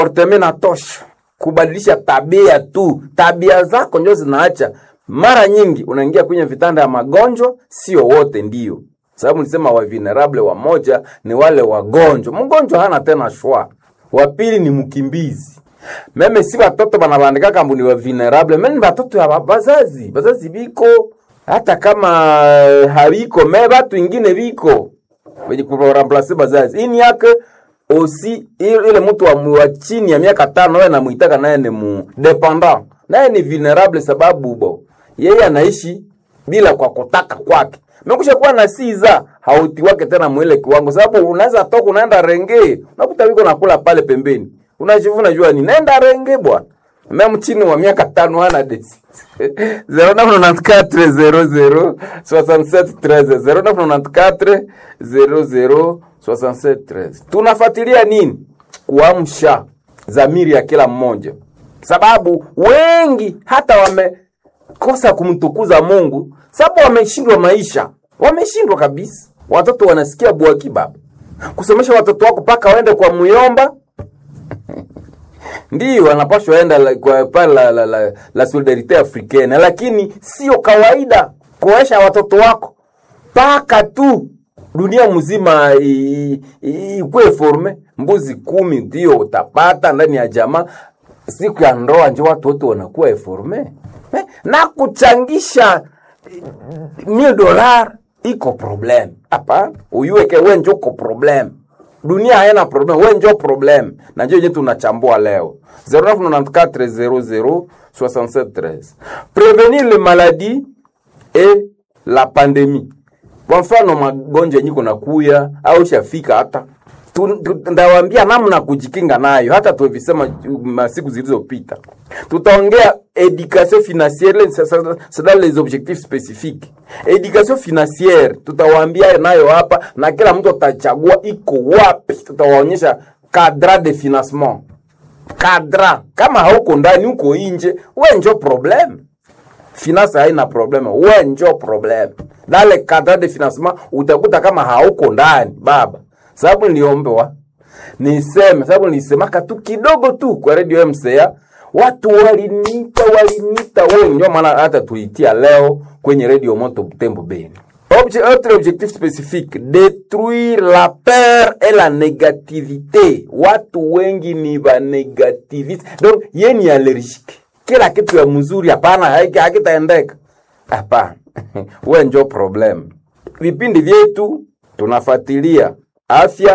Orteme na tosha kubadilisha tabia tu, tabia zako ndio zinaacha. Mara nyingi unaingia kwenye vitanda ya magonjwa, sio wote ndio sababu nilisema wa vulnerable wamoja ni wale wagonjwa. Mgonjwa hana tena shwa. Wa pili ni mkimbizi. Meme si watoto banabandika kambu ni wa vulnerable, meme ni watoto ya bazazi. Bazazi biko hata kama habiko, me batu ingine biko wenye kuramplace bazazi. Ini yake osi ile mtu wa, wa chini ya miaka tano wewe namuitaka naye ni mu dependant. Naye ni vulnerable sababu bo yeye anaishi bila kwa kutaka kwake mekusha kuwa na siza hauti wake tena mwile kiwango, sababu unaweza toka unaenda renge, unakuta wiko nakula pale pembeni, unajivuna jua ni naenda renge bwana. Mimi chini wa miaka tano hana desi 0994 0994 00 tunafuatilia nini? Kuamsha zamiri ya kila mmoja, sababu wengi hata wamekosa kumtukuza Mungu sababu wameshindwa maisha, wameshindwa kabisa. Watoto wanasikia bwaki baba, kusomesha watoto wako mpaka waende kwa muyomba ndio wanapashwa enda la, kwa pale la, la, la, la solidarite africaine, lakini sio kawaida kuesha watoto wako mpaka tu dunia mzima ikuwe forme. Mbuzi kumi ndio utapata ndani ya jamaa, siku ya ndoa njo watu wote wanakuwa eforme eh, na kuchangisha mil dolar iko problem hapa, uyuweke we njo ko problem. Dunia haina problem, we njo problem, na njo yenye tunachambua leo 0994006713 prevenir le maladie et la pandemie. Kwa mfano magonjwa yenye kuna kuya au shafika hata ndawambia namna kujikinga nayo, hata tuvisema masiku zilizopita. Tutaongea education financiere, c'est dans les objectifs spécifiques. Education financiere tutawaambia nayo hapa, na kila mtu atachagua iko wapi. Tutawaonyesha cadre de financement, cadre. Kama hauko ndani, uko nje, we njo problem. Finance haina problem, we njo problem. Dale cadre de financement utakuta kama hauko ndani baba sababu niliombewa niseme, sababu nilisemaka tu kidogo tu kwa radio MCA, watu walinita walinita wengi, ndio maana hata tuitia leo kwenye radio Moto Butembo Beni. Obje, autre objectif spécifique détruire la peur et la négativité. Watu wengi ni ba negativiste, donc yeye ni allergique, kila kitu ya mzuri hapana, hakitaendeka hapana. we njo problem. Vipindi vyetu tunafuatilia afya,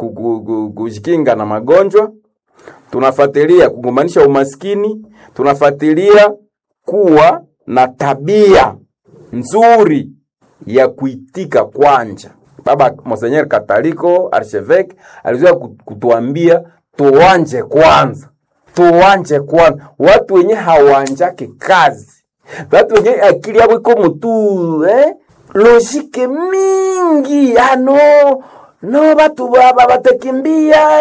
kujikinga na magonjwa, tunafuatilia kugombanisha umaskini, tunafuatilia kuwa na tabia nzuri ya kuitika kwanja. Baba Monseigneur Kataliko Archevêque alizoea kutuambia tuwanje kwanza, tuwanje kwanza. Watu wenye hawanjake kazi, watu wenye akili yabo iko mutu eh? logike mingi ano no batu baba batakimbia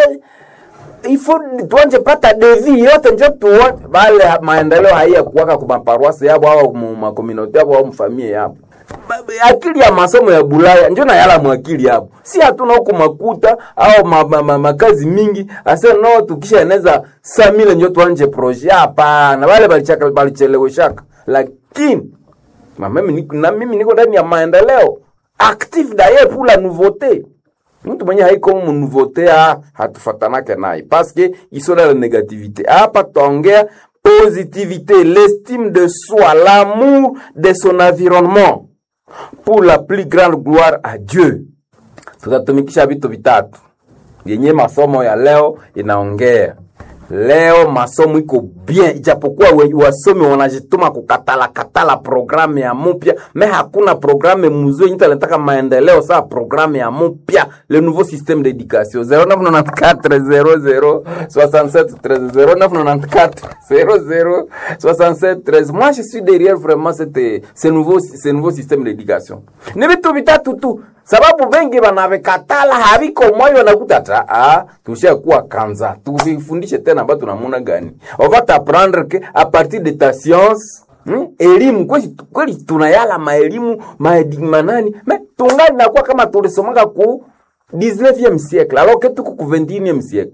ifo tuanje pata devi yote njo tuone bale maendeleo haiya kuwaka kwa maparuasi yabo au makomunauti yabo au mfamie yabo akili ya masomo ya Bulaya njo na yala mwakili yabo, si hatuna huko makuta au ma, ma, ma, makazi mingi ase no tukisha eneza samile njo tuanje projet. Hapana, wale balichaka balicheleweshaka, lakini mimi na mimi niko ndani ya maendeleo active d'ailleurs pour la nouveauté mtu mwenye haiko mu nouveauté hatufatanake naye parce que iso la négativité. Hapa tutaongea positivité, l'estime de soi, l'amour de son environnement pour la plus grande gloire à Dieu. Tutatumikisha vitu vitatu yenye masomo ya leo inaongea. Leo masomo iko bien, ijapokuwa wasomi wanajituma kukatala katala programu ya mupya, me hakuna programu mzuri nyita nataka maendeleo saa programu ya mupya, le nouveau système d'éducation 0994 00 67 13 0994 00 67 13. Moi je suis derrière vraiment cette ce nouveau ce nouveau système d'éducation. Ni vitu vitatu tu sababu bengi banavikatala haviko moyo wanakuta ta ah, tushakuwa kanza tuvifundishe tena batu namuna gani on va t'apprendre que à partir de ta science hmm? elimu kweli kweli tunayala maelimu manani me tungali nakuwa kama tulisomaka ku 19e siècle alors que tuko ku 21e siècle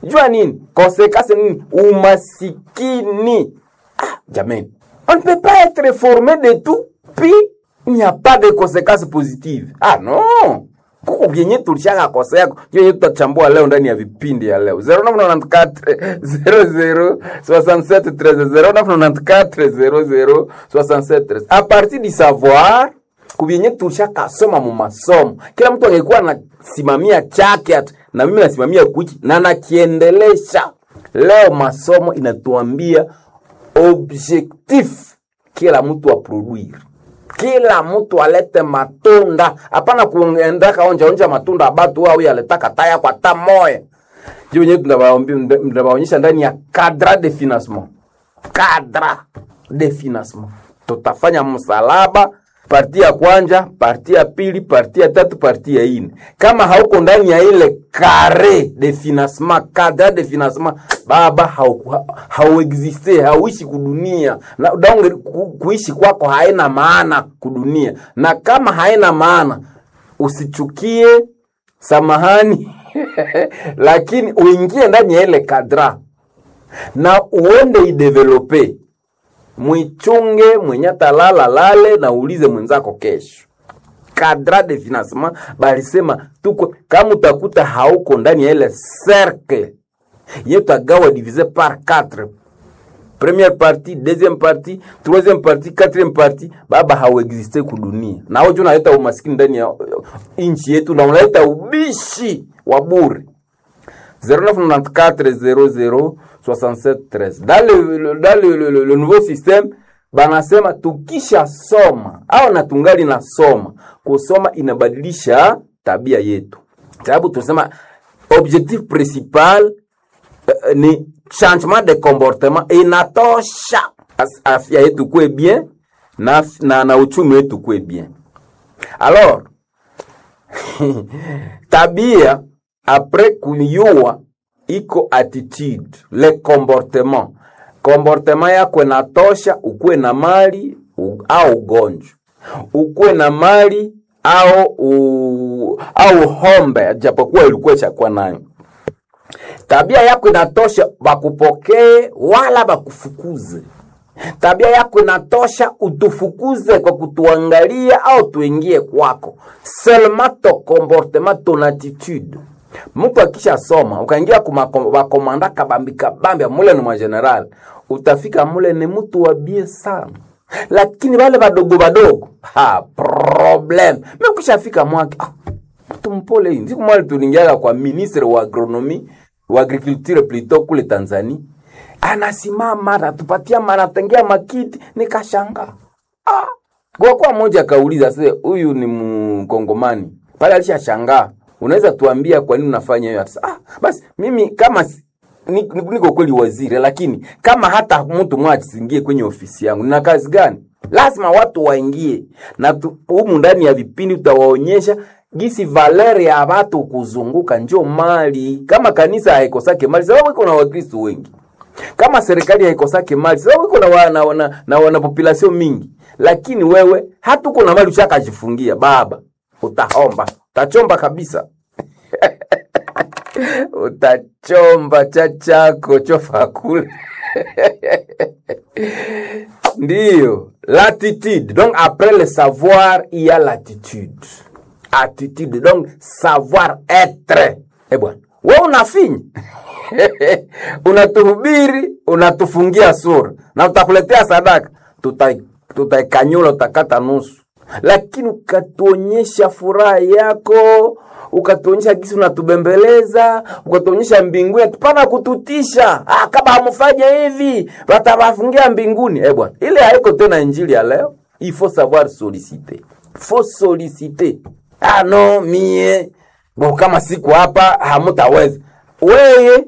jua nini konsekansi nini umasikini ah, jamani on ne peut pas être formé de tout puis il n'y a pas de conséquences positives ah non kuko vyenye tulishaka kosa yako vyenye tutachambua leo ndani ya vipindi ya leo 0994 00 67 0994 00 67 a partir du savoir kuvyenye tulishaka soma mu masomo kila mtu angekuwa anasimamia chake ati na mimi nasimamia kuchi na nakiendelesha leo masomo inatuambia objectif kila mtu aproduire kila mtu alete matunda hapana kuendaka onja onja matunda abatu au yaletaka taya kwa ta moya ndio wenyewe tunawaonyesha ndani ya cadre de financement cadre de financement tutafanya msalaba parti ya kwanja parti ya pili parti ya tatu parti ya ine kama hauko ndani ya ile kare de financement cadre de financement baba hauexiste hau hauishi kudunia na donge ku, kuishi kwako haina maana kudunia na kama haina maana usichukie samahani lakini uingie ndani ya ile kadra na uende idevelope mwichunge mwenye talala lale na ulize mwenzako kesho kadra de financement balisema tuko kama utakuta hauko ndani ya ile cercle ye tagawa divisé par 4 première partie deuxième partie troisième partie quatrième partie baba hauexiste kudunia na hojo unaleta umaskini ndani ya nchi yetu na unaleta ubishi wa bure 0994 dans le, dans le, le, le, le nouveau système banasema tukisha soma au na tungali na soma kusoma inabadilisha tabia yetu sababu tunasema objectif principal uh, ni changement de comportement inatosha afya yetu kuwe bien na, na, na uchumi wetu kuwe bien alors tabia apres kuyua iko attitude le comportement comportement yako inatosha ukuwe na mali u, au ugonjwa ukuwe na mali au u, au hombe japokuwa ilikuwa chakuwa nayo tabia yako inatosha bakupokee wala bakufukuze tabia yako inatosha utufukuze kwa kutuangalia au tuingie kwako seulement ton comportement ton attitude mtu akisha soma ukaingia kumakomanda kabambi kabambi mule ni mageneral utafika mule ni mtu wa bie sana lakini wale wadogo wadogo ha problem mekishafika mwake ah, mtu mpole hii siku mwali tulingiaga kwa ministre wa agronomi wa agriculture plutôt kule Tanzania anasimama anatupatia manatengia makiti nikashanga ah. kwa kwa moja akauliza sasa huyu ni mkongomani pale alishashangaa unaweza tuambia kwa nini unafanya hiyo ah, basi mimi kama niko ni, ni kweli waziri lakini kama hata mtu mmoja asiingie kwenye ofisi yangu nina kazi gani lazima watu waingie na humu ndani ya vipindi tutawaonyesha gisi valeri ya watu kuzunguka njo mali kama kanisa haikosake mali sababu iko na wakristo wengi kama serikali haikosake mali sababu iko na wana, wana, na wana population mingi lakini wewe hatuko na mali ushakajifungia baba utahomba utachomba kabisa utachomba cha chako chofa kule ndiyo l'attitude donc après le savoir il y a l'attitude attitude donc savoir être eh bwana we unafinya unatuhubiri unatufungia sura na utakuletea sadaka tutaikanyula tuta utakata nusu lakini ukatuonyesha furaha yako ukatuonyesha gisi unatubembeleza ukatuonyesha mbinguni tupana kututisha ah, kama hamfanya hivi watawafungia mbinguni eh bwana ile haiko tena injili ya leo il faut savoir solliciter faut solliciter ah no mie bo kama siku hapa hamutaweza weye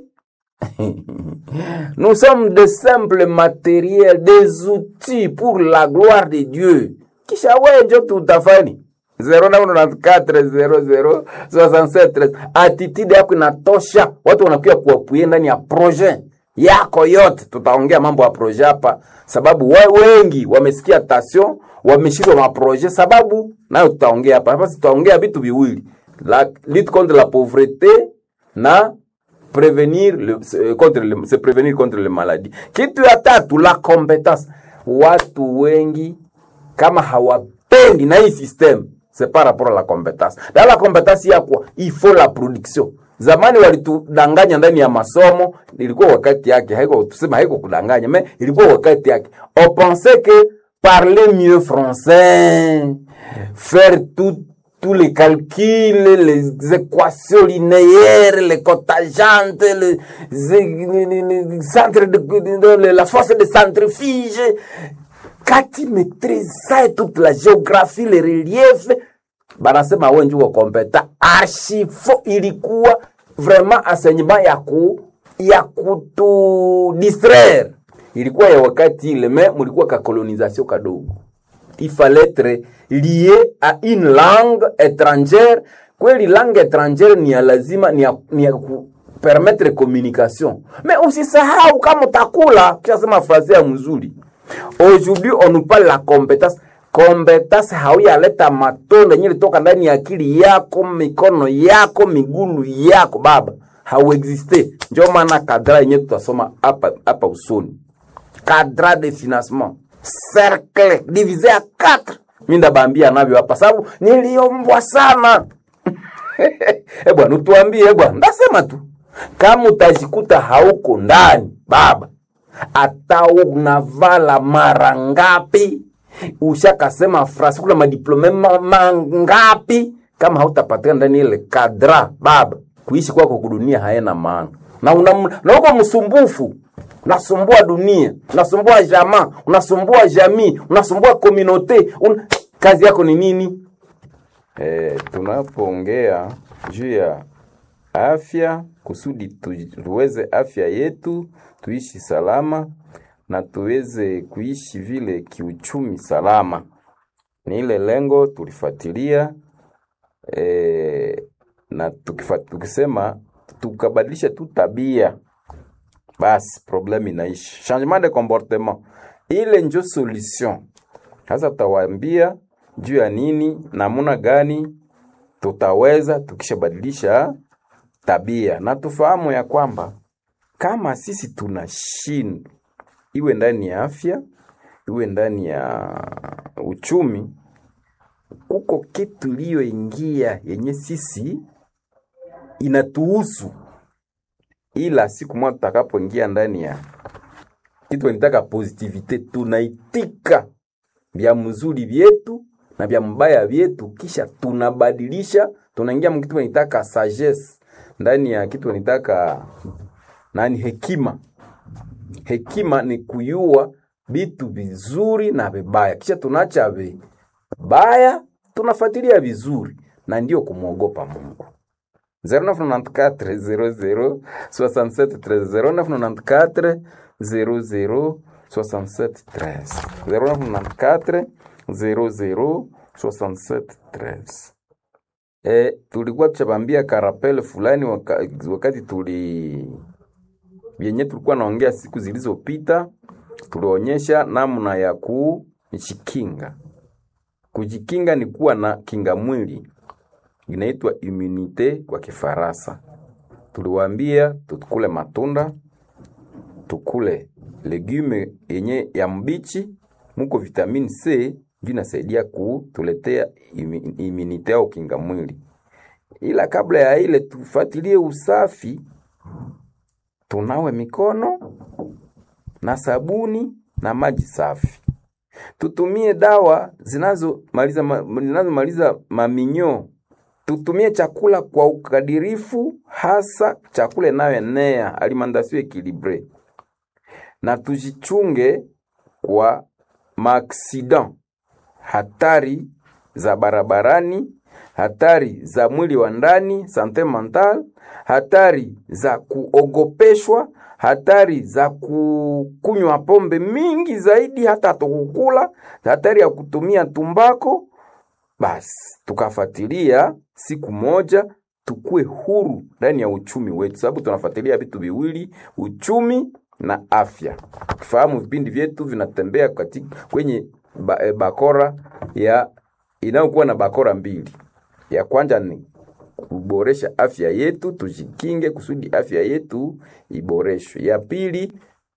nous sommes de simples matériels des outils pour la gloire de Dieu kisha wewe njo tutafani 09940067 attitude yako inatosha watu wanakuya kuwapuye ndani ya projet yako yote tutaongea mambo ya projet hapa sababu we, wengi wamesikia tasio wameshindwa maprojet sababu nayo tutaongea hapa hapa tutaongea vitu viwili la lutte contre la pauvreté na prevenir le, se- contre le, se prevenir contre le maladie kitu ya tatu la competence watu wengi kama hawapendi na hii system c'est par rapport à la compétence na la compétence ya kwa il faut la production zamani walitudanganya ndani ya masomo ilikuwa wakati yake haiko tusema haiko kudanganya mais ilikuwa wakati yake on pensait que parler mieux français faire tout tous les calculs, les équations linéaires, les cotajantes, les, les, les- les centres de, de- de- la force de centrifuge. Quand tu maîtrises ça et toute la géographie, les reliefs, banasema wewe ndio kompeta. Archifo ilikuwa vraiment enseignement ya ku ya kutu distraire. Ilikuwa ya wakati ile, mais mulikuwa ka colonisation kadogo il fallait être lié à une langue étrangère kweli langue étrangère ni ya lazima ni ya, ni ya ku permettre communication mais usisahau kama utakula kishasema fraze ya mzuri aujourd'hui on nous parle la compétence compétence hauyaleta matunda yenye litoka ndani ya akili yako mikono yako migulu yako baba hauexiste ndio maana kadra yenye tutasoma hapa hapa usoni cadre de financement cercle divisé à 4 mi ndabambia navyo hapa sababu niliombwa sana e bwana utuambie bwana ndasema tu kama utajikuta hauko ndani baba hata unavala mara ngapi ushakasema frasi kula madiplome ma- mangapi kama hautapatikana ndani ile kadra baba kuishi kwako kudunia haena maana na una- na uko msumbufu unasumbua dunia unasumbua jamaa unasumbua jamii unasumbua komunote un... kazi yako ni nini E, tunapoongea juu ya afya kusudi tu- tuweze afya yetu tuishi salama na tuweze kuishi vile kiuchumi salama, ni ile lengo tulifuatilia e, na tukifa, tukisema tukabadilisha tu tabia basi problème inaishi. Changement de comportement ile njo solution. Sasa tutawaambia juu ya nini, namuna gani tutaweza tukishabadilisha tabia, na tufahamu ya kwamba kama sisi tunashindwa, iwe ndani ya afya, iwe ndani ya uchumi, kuko kitu iliyoingia yenye sisi inatuhusu, ila siku moja tutakapoingia ndani ya kitu nitaka positivite, tunaitika vya mzuri vyetu na vya mbaya vyetu, kisha tunabadilisha, tunaingia mkitu nitaka sagesse ndani ya kitu nitaka nani, hekima. Hekima ni kuyua vitu vizuri na vibaya, kisha tunaacha vibaya, tunafuatilia vizuri, na ndio kumwogopa Mungu. 0994 00 67 13 0994 00 67 13 0994 00 67 13 E, tulikuwa tuchabambia karapele fulani waka, wakati tuli vyenye tulikuwa naongea siku zilizopita, tulionyesha namna ya kujikinga. Kujikinga ni kuwa na kinga mwili inaitwa immunite kwa Kifaransa. Tuliwaambia tukule matunda, tukule legume yenye ya mbichi, muko vitamini C ndio inasaidia kutuletea imi- immunite au kinga mwili. Ila kabla ya ile tufuatilie usafi, tunawe mikono na sabuni na maji safi. Tutumie dawa zinazomaliza ma, zinazomaliza maminyo tutumie chakula kwa ukadirifu, hasa chakula inayoenea alimentation equilibre, na tujichunge kwa maaksidan, hatari za barabarani, hatari za mwili wa ndani, sante mental, hatari za kuogopeshwa, hatari za kukunywa pombe mingi zaidi, hata tukukula, hatari ya kutumia tumbako basi tukafuatilia siku moja tukue huru ndani ya uchumi wetu, sababu tunafuatilia vitu viwili, uchumi na afya. Tukifahamu vipindi vyetu vinatembea katika kwenye ba, e, bakora ya inayokuwa na bakora mbili. Ya kwanza ni kuboresha afya yetu, tujikinge kusudi afya yetu iboreshwe. Ya pili,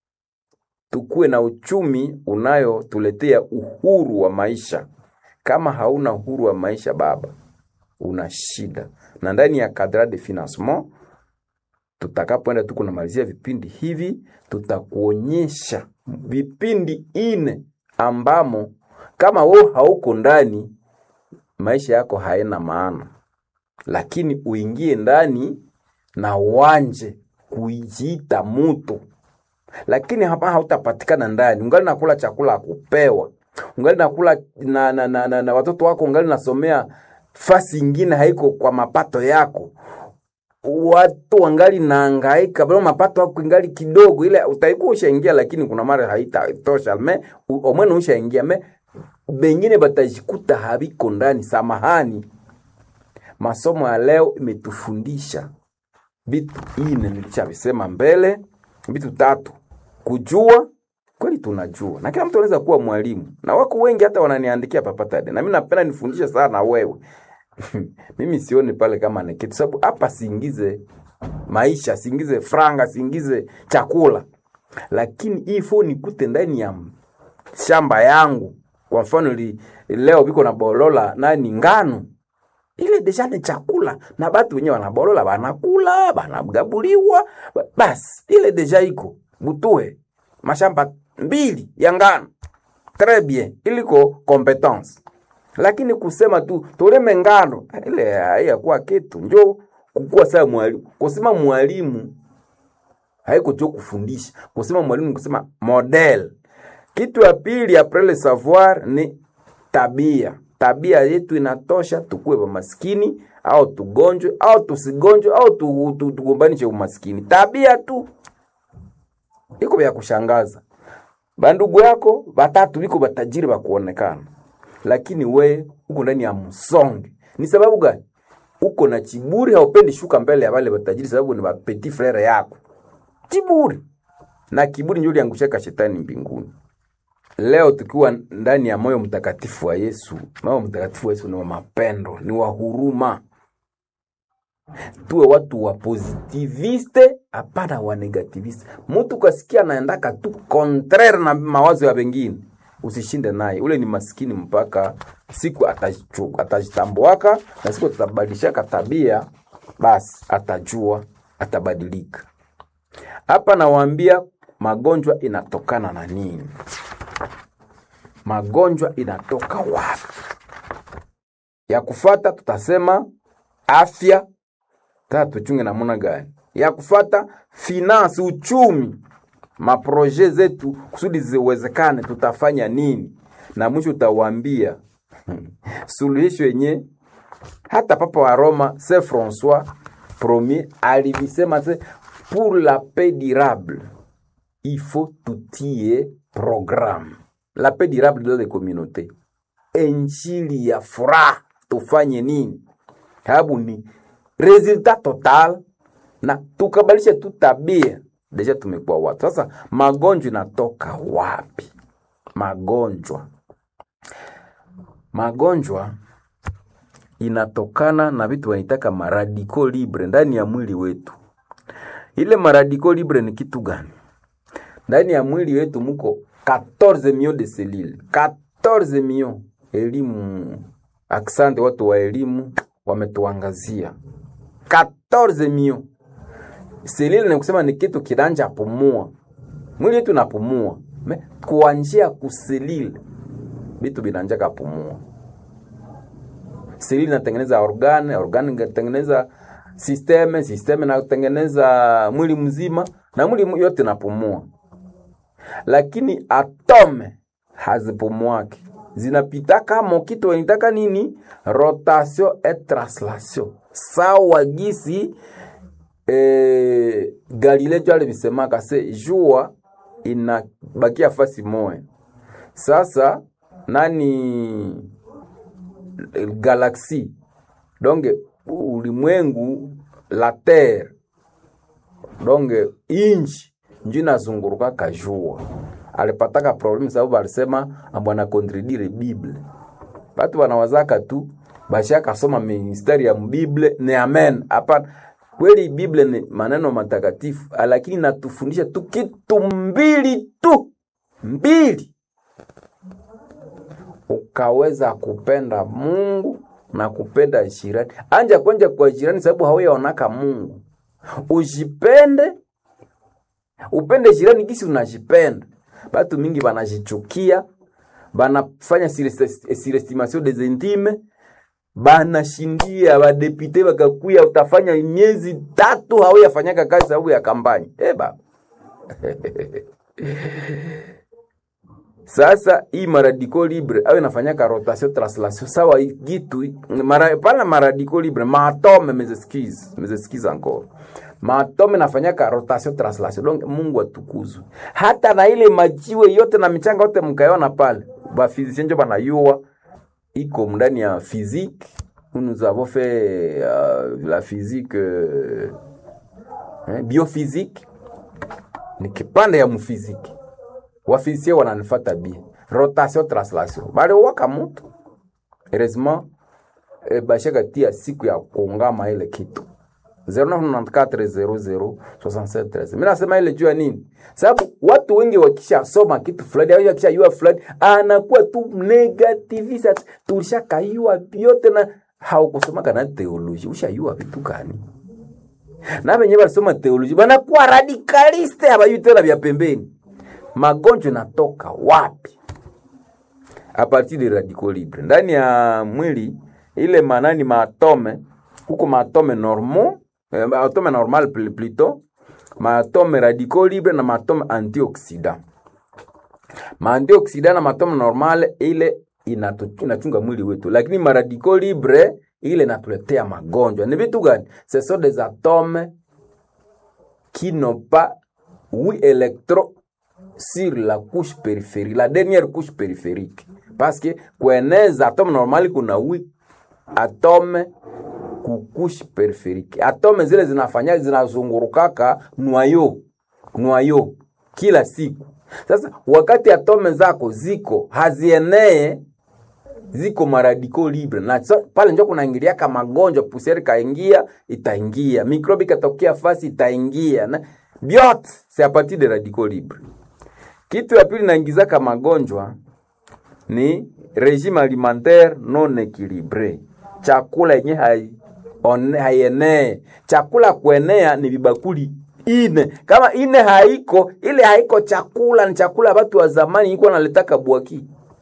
tukuwe na uchumi unayotuletea uhuru wa maisha. Kama hauna uhuru wa maisha baba, una shida. Na ndani ya cadre de financement tutakapoenda tu kunamalizia vipindi hivi, tutakuonyesha vipindi ine ambamo kama wewe hauko ndani, maisha yako haina maana, lakini uingie ndani na uanje kujiita mutu lakini hapa hautapatikana ndani, ungali nakula chakula ya kupewa, ungali nakula na, na, na, na, na watoto wako, ungali nasomea fasi ingine haiko kwa mapato yako, watu wangali naangaika bado mapato yako ingali kidogo, ile utaikuwa ushaingia, lakini kuna mara haitatosha me omwene ushaingia me bengine batajikuta habiko ndani. Samahani, masomo ya leo imetufundisha vitu ine, nilishavisema mbele vitu tatu: kujua kweli, tunajua na kila mtu anaweza kuwa mwalimu, na wako wengi hata wananiandikia papatade, na mimi napenda nifundishe sana wewe mimi sioni pale kama ni kitu, sababu hapa siingize maisha, siingize franga, siingize chakula, lakini hii fo nikute ndani ya shamba yangu. Kwa mfano li, leo biko na bolola nani ngano ile deja ni chakula na batu wenyewe wanabolola banakula banagabuliwa basi ile deja iko butue mashamba mbili ya ngano très bien iliko competence lakini kusema tu toleme ngano ile haiyakuwa kitu njo kukuwa saa mwalimu kusema mwalimu haiko jo kufundisha kusema mwalimu kusema model kitu ya pili après le savoir ni tabia tabia yetu inatosha tukuwe maskini au tugonjwe au tusigonjwe au tu- tu- tugombanishe umaskini. Tabia tu iko vya kushangaza. Bandugu yako batatu biko batajiri bakuonekana, lakini we uko ndani ya msonge. Ni sababu gani? Uko na chiburi, haupendi shuka mbele ya wale batajiri, sababu ni petit frere yako. Chiburi na kiburi ndio liangushaka shetani mbinguni. Leo tukiwa ndani ya moyo mtakatifu wa Yesu, moyo mtakatifu wa Yesu ni wa mapendo, ni wa huruma. Tuwe watu wa positiviste, hapana wa negativiste. Mtu kasikia anaendaka tu contraire na mawazo ya wengine, usishinde naye, ule ni maskini mpaka siku atajichu- atajitambuaka na siku atabadilishaka tabia, basi atajua, atabadilika. Hapa nawaambia magonjwa inatokana na nini? magonjwa inatoka wapi? Ya kufata tutasema afya, sasa tuchunge namna gani? Ya kufata finance, uchumi, maproje zetu kusudi ziwezekane, tutafanya nini? Na mwisho utawaambia suluhisho yenye hata papa wa Roma Saint Francois Premier alivisema se pour la paix durable il faut tutie programme la paix durable dans les communautés. Injili ya furaha tufanye nini? Sababu ni resultat total, na tukabadilisha tu tabia, deja tumekuwa watu. Sasa magonjwa inatoka wapi? Magonjwa, magonjwa inatokana na vitu wanaitaka maradiko libre ndani ya mwili wetu. Ile maradiko libre ni kitu gani? ndani ya mwili wetu muko 14 millions de cellules 14 millions. Elimu, aksante watu wa elimu wametuangazia 14 millions. Selile ni kusema ni kitu kiranja pumua, mwili wetu napumua me kuanjia kuselile vitu vinanjaka pumua. Selile inatengeneza organe, organe inatengeneza systeme, systeme inatengeneza mwili mzima na mwili yote napumua lakini atome hazipumuake zinapita kama kitu wanitaka nini rotation et translation sawa gisi eh, Galileo jo alivisemaka se jua inabakia fasi moya. Sasa nani galaksi donge ulimwengu la terre donge inchi njo inazunguruka kajua alipataka problemu sababu alisema ambwana kontredire bible batu wanawazaka tu bashakasoma mistari ya mbible ni amen hapana kweli bible ni maneno matakatifu lakini natufundisha tu kitu mbili tu mbili ukaweza kupenda mungu na kupenda jirani anja kwenja kwa jirani sababu hauyaonaka mungu ujipende upende jirani gisi unajipenda batu mingi banajichukia banafanya surestimation des intimes banashindia badepute bakakuya utafanya miezi tatu hauyafanyaka kazi sababu ya kampani e baba sasa hii maradiko libre au inafanyaka rotation translation sawa gitu mara, pana maradiko libre maatome mezeskize mezeskize encore maatome nafanyaka rotation translation donc mungu atukuzwe hata na ile majiwe yote na michanga yote mkaiona pale bafizisien njo banayua iko ndani ya physique nous avons fait uh, la physique uh, eh, biophysique ni kipande ya mfiziki wafizisie wananifata bie rotation translation baliwaka mutu heureusement eh, bashaka tia siku ya kuungama ile kitu 0994006713 mi nasema ile juu ya nini sababu watu wengi wakishasoma kitu fulani au wakishayua fulani anakuwa tu negativisa tulishakayua vyote na haukusomaka na teoloji ushayua vitu gani na venye balisoma teoloji banakuwa radikaliste habayui tena vya pembeni magonjwa natoka wapi a partir de radical libre ndani ya mwili ile manani maatome huko maatome normal eh, atome normal pl- plutôt maatome radicaux libre na maatome antioxidant maantioxidant na maatome normal ile inatu- inachunga mwili wetu lakini maradicaux libre ile inatuletea magonjwa ni vitu gani ce sont des atomes qui n'ont pas huit électrons sur la couche périphérique la dernière couche périphérique parce que kueneza atome normali kuna huit atome kukushi periferiki. Atome zile zinafanya zinazungurukaka nwayo nwayo kila siku. Sasa wakati atome zako ziko hazienee ziko maradiko libre na so, pale njo kunaingiliaka magonjwa, pusieri kaingia itaingia, mikrobi katokea fasi itaingia, na vyote c'est a partir de radicaux libre. Kitu ya pili naingizaka magonjwa ni regime alimentaire non équilibré, chakula yenye hai one- haienee. Chakula kuenea ni vibakuli ine, kama ine haiko, ile haiko chakula, ni chakula ya watu wa zamani iko naletaka bwaki.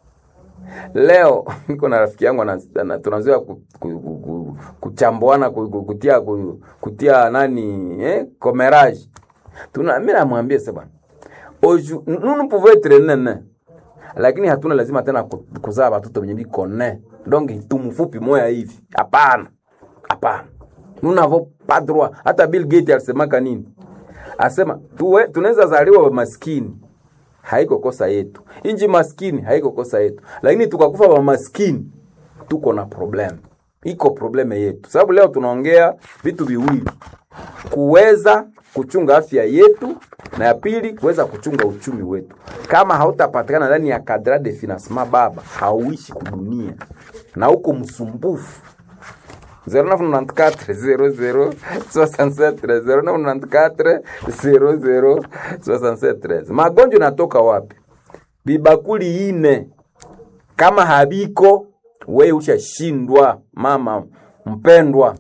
Leo niko na rafiki yangu ana- ana- tunazoea ku, ku, ku, ku, kuchambuana ku, ku, kutia ku, kutia nani eh, comérage. Tuna mimi namwambia sasa bwana, oju nous nous pouvons être nene lakini hatuna lazima tena ku- kuzaa watoto wenye biko ne donc tumfupi moya hivi hapana hapana nous n'avons pas droit hata Bill Gates alisemaka nini asema tuwe tunaweza zaliwa maskini haiko kosa yetu inji maskini haiko kosa yetu lakini tukakufa wa maskini tuko na problem iko probleme yetu sababu leo tunaongea vitu viwili kuweza kuchunga afya yetu na ya pili kuweza kuchunga uchumi wetu. Kama hautapatikana ndani ya kadra de financement baba, hauishi kudunia na uko msumbufu. 0994 magonjwa natoka wapi? Bibakuli ine kama habiko, we ushashindwa mama mpendwa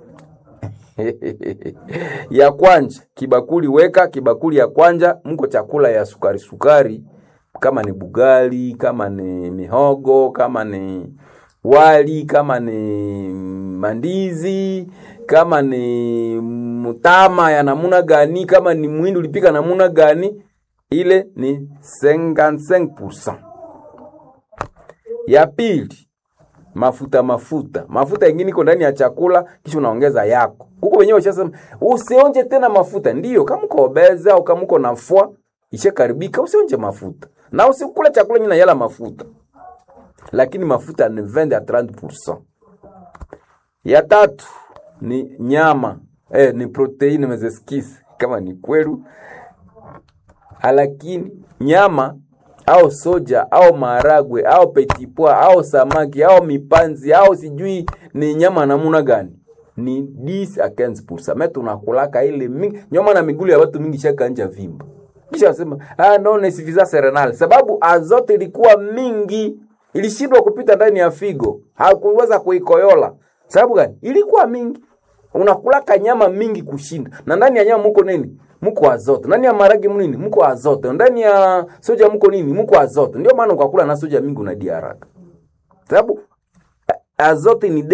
ya kwanja kibakuli weka kibakuli ya kwanja mko chakula ya sukari sukari kama ni bugali kama ni mihogo kama ni wali kama ni mandizi kama ni mtama ya namuna gani kama ni mwindi ulipika namuna gani ile ni 55% ya pili mafuta mafuta mafuta ingine iko ndani ya chakula kisha unaongeza yako huko wenyewe ushasema usionje tena mafuta ndiyo kama uko obese au kama uko nafua ishakaribika usionje mafuta na usikule chakula nyina yala mafuta lakini mafuta ni 20 à 30%. Ya tatu ni nyama eh, ni proteini mezeskisi kama ni kwelu, lakini nyama au soja au maharagwe au petipwa au samaki au mipanzi au sijui ni nyama namuna gani ni 10 a 15%. Me tunakulaka ile mingi nyama na migulu ya watu mingi shaka nja vimba. Kisha wasema ah no ne suffisance renal sababu azote ilikuwa mingi ilishindwa kupita ndani ya figo. Hakuweza kuikoyola. Sababu gani? Ilikuwa mingi. Unakulaka nyama mingi kushinda. Na ndani ya nyama muko nini? Muko azote. Ndani ya maragi nini? Muko azote. Ndani ya soja muko nini? Muko azote. Ndio maana ukakula na soja mingi unadia haraka. Sababu azote ni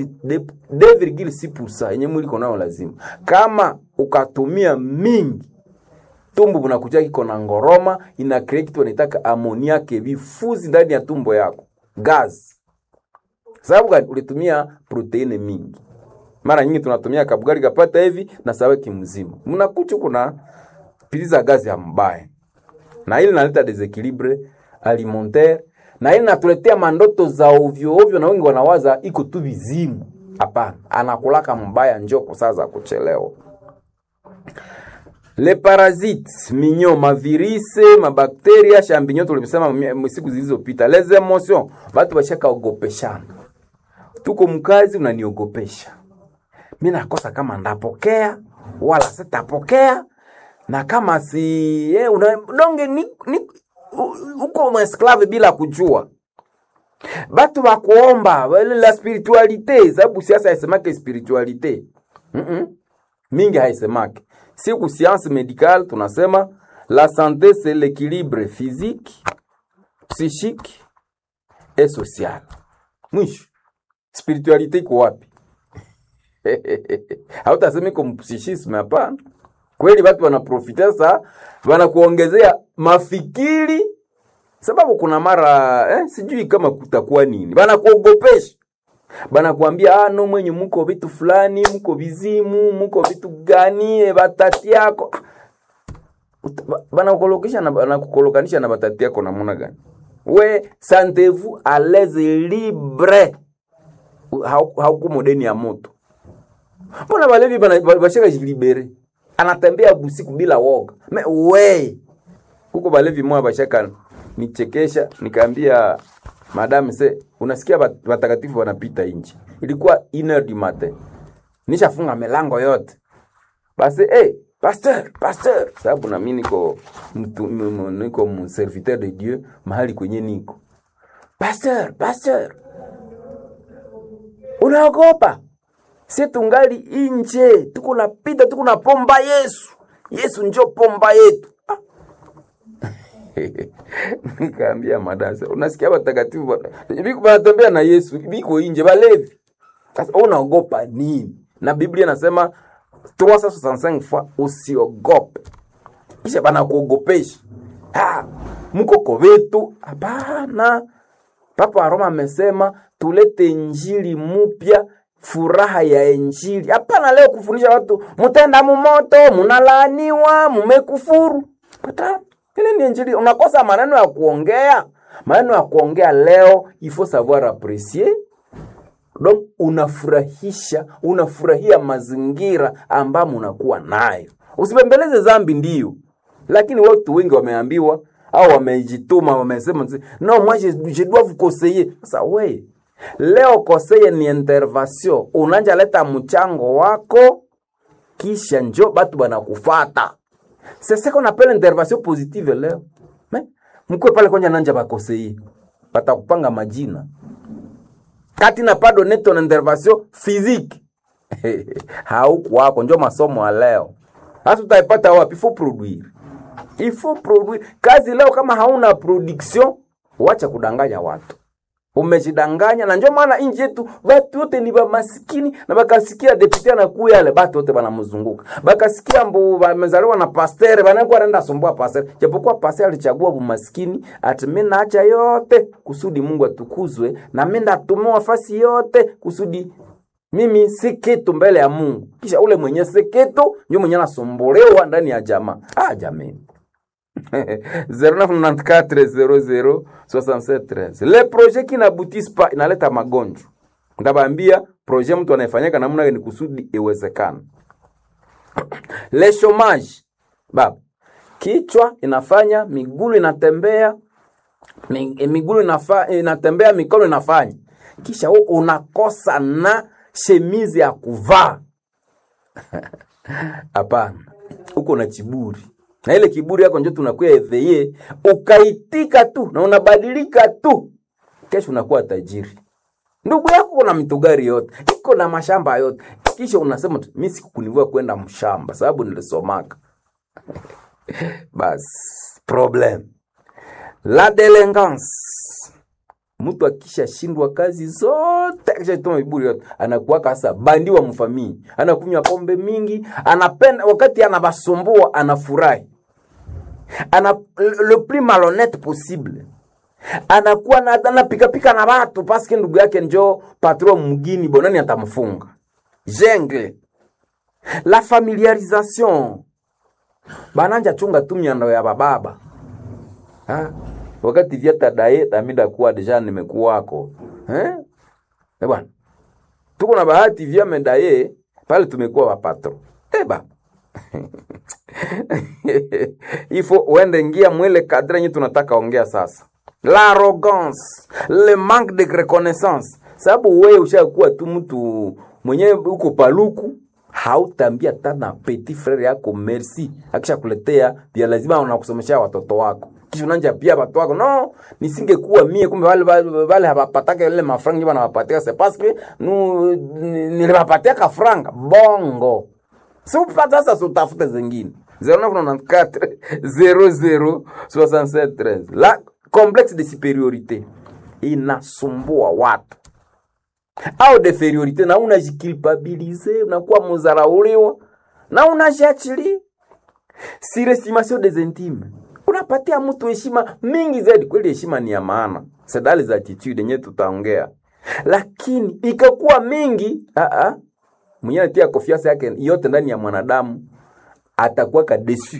2,6% yenye mwili iko nayo lazima. Kama ukatumia mingi tumbo bunakuja kiko na ngoroma, ina create kitu wanaitaka amoniake, vifuzi ndani ya tumbo yako, gas. Sababu gani? Ulitumia proteine mingi. Mara nyingi tunatumia kabugari kapata hivi na saweki mzima, mnakuchu kuna piliza gazi ya mbaya, na ili naleta desequilibre alimentaire na ili natuletea mandoto za ovyo ovyo, na wengi wanawaza iko tu vizimu. Hapana, anakulaka mbaya njoko saa za kuchelewa. Le parasites minyo mavirise mabakteria champignon tulimsema m- siku zilizopita. Les emotions watu bashaka ogopeshana, tuko mkazi unaniogopesha mi nakosa kama ndapokea wala sitapokea, na kama si eh, una, donge ni, ni, u- uko mwesklave bila kujua batu bakuomba wale la spiritualite, sababu siasa haisemake spiritualite mm -mm. mingi haisemake. Siku science médicale tunasema la santé c'est l'équilibre physique, psychique et social. Mwisho spiritualite iko wapi? hautasema iko mpsichisme, hapana. Kweli watu wanaprofita sa wanakuongezea mafikiri sababu kuna mara eh, sijui kama kutakuwa nini, banakuogopesha banakuambia ah, no mwenye muko vitu fulani, muko vizimu, muko vitu gani, eh, batati yako Uta- ba- banakukolokisha na banakukolokanisha na batati yako namuna gani? We sentez-vous à l'aise libre, Hau- hauko modeni ya moto. Mbona balevi bana- ba- bashaka jilibere, anatembea busiku bila woga me we huko balevi mwa bashaka nichekesha, nikaambia madam se, unasikia bat- watakatifu wanapita nje, ilikuwa iner du matin, nishafunga milango yote basi hey, pasteur pasteur, sababu nami niko mtu, m- m- niko mserviteur de Dieu mahali kwenye niko pasteur pasteur, unaogopa? Si tungali inje, tuko napita, tuko na pomba Yesu. Yesu njo pomba yetu. Ah. Nikaambia madasa, unasikia watakatifu bwana, biko wanatembea na Yesu, biko inje balevi. Sasa wewe unaogopa nini? Na Biblia inasema 365 fois usiogope. Kisha bana kuogopesha. Ah, mko kovetu? Hapana. Papa wa Roma amesema tulete injili mupya, furaha ya injili. Hapana leo kufundisha watu mutenda mumoto, munalaaniwa, mumekufuru. Pata ile ni injili. Unakosa maneno ya kuongea, maneno ya kuongea leo, il faut savoir apprécier donc unafurahisha unafurahia mazingira ambamo unakuwa nayo usipembeleze zambi ndio lakini watu wengi wameambiwa au wamejituma wamesema zi- no moi je, je dois vous conseiller sasa we leo koseye ni intervention unanja leta mchango wako kisha njo batu banakufata sese qu'on appelle intervention positive leo Me, mkwe pale kwanja nanja bakoseye batakupanga majina kati na pado neto na intervention physique haukuwako, njo masomo ya leo. Hasa utaipata wapi? Il faut produire, il faut produire. Kazi leo kama hauna production, wacha kudanganya watu, umejidanganya. Na njo maana inji yetu watu wote ni bamasikini, na bakasikia depute anakuya yale, batu wote banamzunguka, bakasikia mbu bamezaliwa na pastere, banakuwa naenda sumbua pastere, japokuwa pastere alichagua bumaskini, ati mimi naacha yote kusudi Mungu atukuzwe, na mimi ndatumiwa fasi yote kusudi mimi si kitu mbele ya Mungu. Kisha ule mwenye si kitu ndio mwenye anasumbuliwa ndani ya jamaa. Ah, jamani 0994006713 le projet qui n'aboutissent pas inaleta magonjwa. Ndabambia projet mtu anayefanyika namna gani kusudi iwezekane. Le chômage baba, kichwa inafanya, miguu inatembea, Mi- miguu inafa, inatembea mikono inafanya kisha wewe unakosa na shemizi ya kuvaa hapana uko na kiburi na ile kiburi yako njo tunakuya eveye ukaitika tu na unabadilika tu kesho unakuwa tajiri ndugu yako kuna mitugari yote iko na mashamba yote kisha unasema tu, mi sikukunivua kwenda mshamba sababu nilisomaka basi problem la delinquance mtu akishashindwa kazi zote akishatuma viburi yote anakuwaka sasa bandi wa mfamii anakunywa pombe mingi anapenda wakati anabasumbua anafurahi ana le plus malhonnête possible anakuwa na anapikapika na watu paske ndugu yake njo patron mgini bonani atamfunga jengle la familiarisation bananja chunga tu miando ya bababa ha? wakati vyata daye tamida kuwa deja nimekuwako eh? Eh bwana tuko na bahati vya medaye pale tumekuwa wapatro eh baba ifo uende ngia mwele kadre nye tunataka ongea sasa l'arrogance le manque de reconnaissance sababu wewe ushakuwa tu mtu mwenyewe uko paluku hautambia tana petit frere yako merci akishakuletea pia lazima unakusomesha watoto wako kisha unanja pia watu wako no nisingekuwa mie kumbe wale wale, wale hawapataka ile mafranga bana wapatia c'est parce que nous niliwapatia ka franga bongo si upata sasa utafute zingine 0994 00 67 13 la complexe de superiorité inasumbua watu au deferiorité na unajikilpabilize unakuwa muzarauliwa na unajiachilia surestimation des intimes unapatia mtu heshima mingi zaidi kweli heshima ni ya maana sedali za attitude yenyewe tutaongea lakini ikakuwa mingi aa mwenyewe anatia konfiansa yake yote ndani ya mwanadamu atakuwa kadesu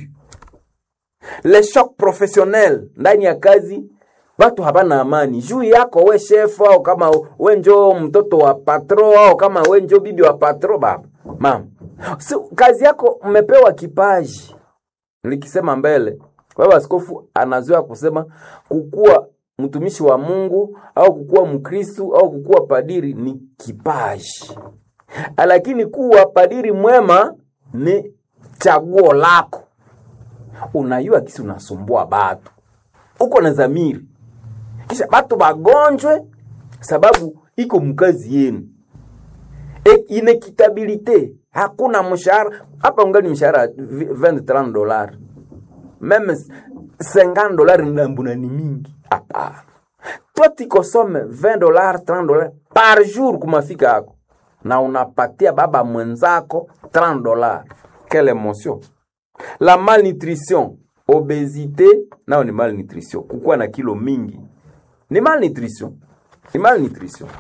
le choc professionnel ndani ya kazi watu habana amani juu yako we chef au kama we njo mtoto wa patro au kama we njo bibi wa patro baba mama so, kazi yako mmepewa kipaji nikisema mbele baba askofu anazoea kusema kukuwa mtumishi wa mungu au kukuwa mkristu au kukuwa padiri ni kipaji lakini kuwa padiri mwema ni chaguo lako unayua kisi unasumbua batu uko na zamiri kisha batu bagonjwe sababu iko mkazi yenu e, inekitabilite hakuna mshahara hapa ungali mshahara 20 dollars meme 50 dollars ndambuna ni mingi hapana toi tikosome 20 dollars 30 dollars par jour kumafika yako na unapatia baba mwenzako 30 dollars quelle emotion la malnutrition obesite nao ni malnutrition kukuwa na kilo mingi ni malnutrition ni malnutrition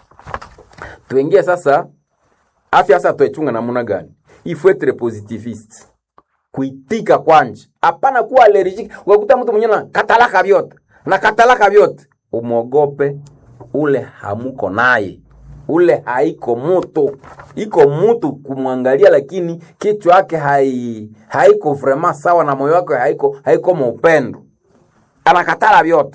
tuingie sasa afya sasa tuichunga namuna gani il faut être positiviste kuitika kwanje hapana kuwa allergic ukakuta mtu mwenyewe na katalaka vyote na katalaka vyote umwogope ule hamuko naye ule haiko mutu iko mutu kumwangalia lakini kichwa yake hai, haiko vrema sawa na moyo wake haiko haiko maupendo anakatala vyote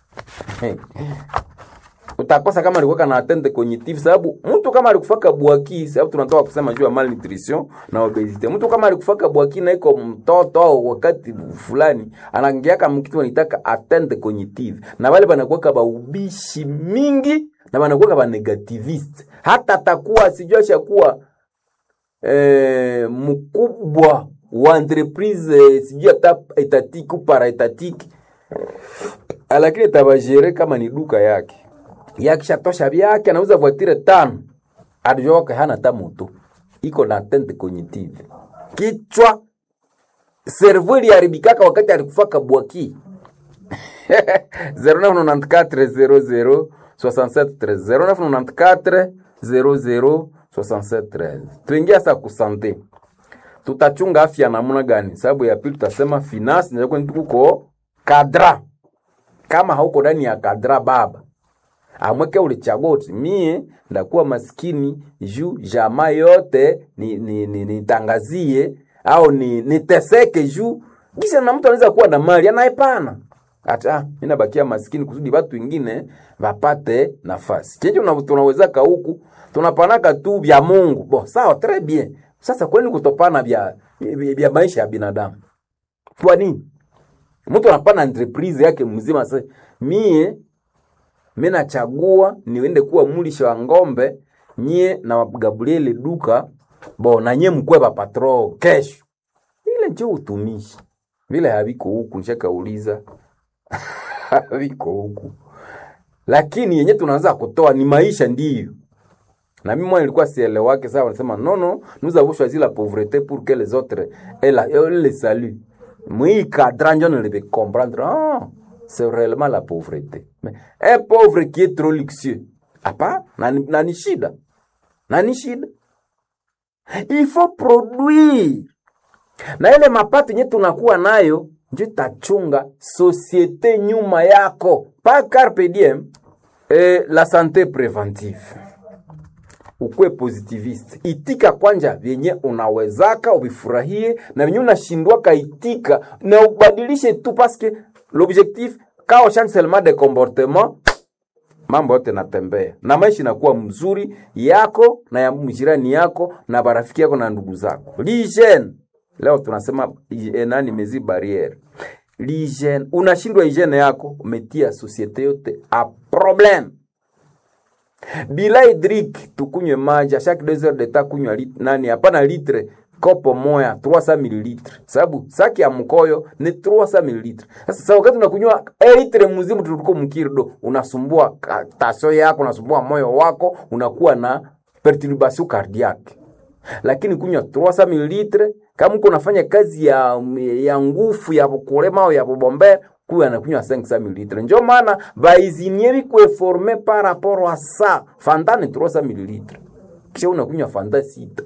utakosa kama alikuwa na atende cognitive sababu mtu kama alikufaka bwaki sababu tunatoka kusema juu ya malnutrition na obesity mtu kama alikufaka bwaki na iko mtoto au wakati fulani anaingiaka mkitu anitaka atende cognitive na wale banakuwa ba ubishi mingi na banakuwa ba negativist hata atakuwa sijua ashakuwa eh, mkubwa wa entreprise eh, sijui hata etatiki para etatiki lakini tabajere kama ni duka yake yakishatosha vyake anauza voitire tano adijua wake hana hata moto iko na tente cognitive kichwa servo iliharibikaka wakati alikufaka bwaki 0994 00 0994 tuingia sa kusante tutachunga afya namuna gani sababu ya pili tutasema finance nakuko kadra kama hauko ndani ya kadra baba amweke ulichagua uti mie ndakuwa maskini juu jamaa yote nitangazie ni, ni, ni au ni niteseke juu kisha na mtu anaweza kuwa na mali anaepana hata mi nabakia maskini kusudi watu wengine wapate nafasi chenje una- tunawezaka huku tunapanaka tu vya mungu bo sawa tres bien sasa kwani kutopana vya, vya, vya maisha ya binadamu kwa nini mtu anapana entreprise yake mzima sasa mie mi nachagua niende kuwa mulisha wa ngombe nyie na gabriele duka bo na nyie mkwe bapatro kesho ile njo utumishi vile haviko huku nishakauliza haviko huku lakini yenye tunaanza kutoa ni maisha ndiyo na mimi mwana nilikuwa sielewake sawa wanasema non non nous avons choisi la pauvreté pour que les autres aient la- aient le salut mwi cadran njo nilebe comprendre ah c'est réellement la pauvreté mais un pauvre qui est trop luxueux hapa na ni- na ni shida na ni shida il faut produire na ile mapato yenye tunakuwa nayo njo itachunga societe nyuma yako pa carpe diem eh, la santé préventive ukuwe positivist itika kwanja vyenye unawezaka uvifurahie na vyenye unashindwaka itika na ubadilishe tu paske l'objectif kao change seulement de comportement mambo yote natembea na maisha inakuwa mzuri yako na ya mjirani yako na barafiki yako na ndugu zako l'hygiene leo tunasema hygiene, nani mezi barriere l'hygiene unashindwa hygiene yako umetia societe yote a problème bila hydrique tukunywe maji a chaque deux heures de temps kunywa lit, nani hapana litre kopo moya 300 mililitre sababu saki ya mkoyo ni 300 mililitre sasa sasa wakati unakunywa eh, litre mzimu tuliko mkirdo unasumbua ka- tasio yako unasumbua moyo wako unakuwa na perturbation cardiaque lakini kunywa 300 mililitre kama uko unafanya kazi ya ya nguvu ya kulema au ya kubombea kuya anakunywa 500 mililitre njo maana baizinie bikwe forme par rapport à ça fanta ni 300 mililitre kisha unakunywa fanta sita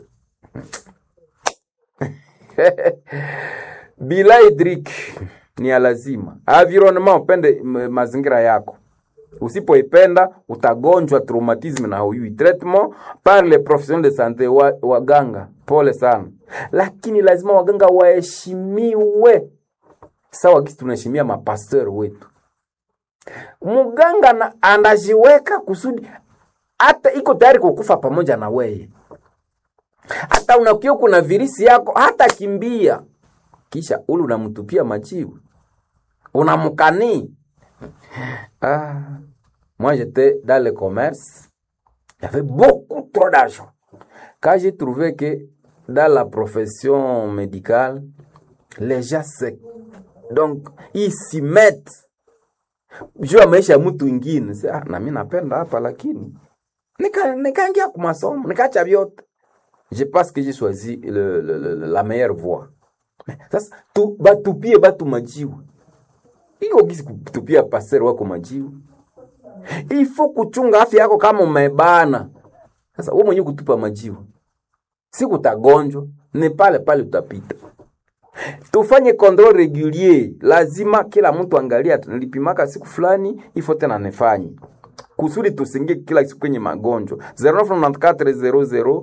bila hydrique ni ya lazima environnement upende m- mazingira yako usipoipenda utagonjwa traumatisme na hauyui traitement par les professionnels de santé wa, waganga pole sana lakini lazima waganga waheshimiwe sawa gisi tunaheshimia mapasteur wetu mganga na- anajiweka kusudi hata iko tayari kukufa pamoja na weye hata unakia kuna virisi yako hata kimbia kisha ule unamtupia majibu unamkanii ah. moi j'étais dans le commerce il y avait beaucoup trop d'argent quand j'ai trouvé que dans la profession médicale les gens se donc ils s'y mettent juu ya maisha ya mtu ingine Sasa, ah, na mi napenda hapa lakini nika- nikaingia kwa masomo nikaacha vyote je pense que j'ai choisi le, le, le, la meilleure voie sasa tu, batupie batu majiwe iko gisi kutupia pasere wako majiwe ifo kuchunga afya yako kama umebana sasa we mwenyewe kutupa majiwe si kutagonjwa ni pale pale utapita tufanye control regulier lazima kila mtu angalia nilipimaka siku fulani ifo tena nifanye kusudi tusingie kila siku kwenye magonjwa 0994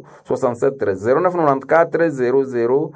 00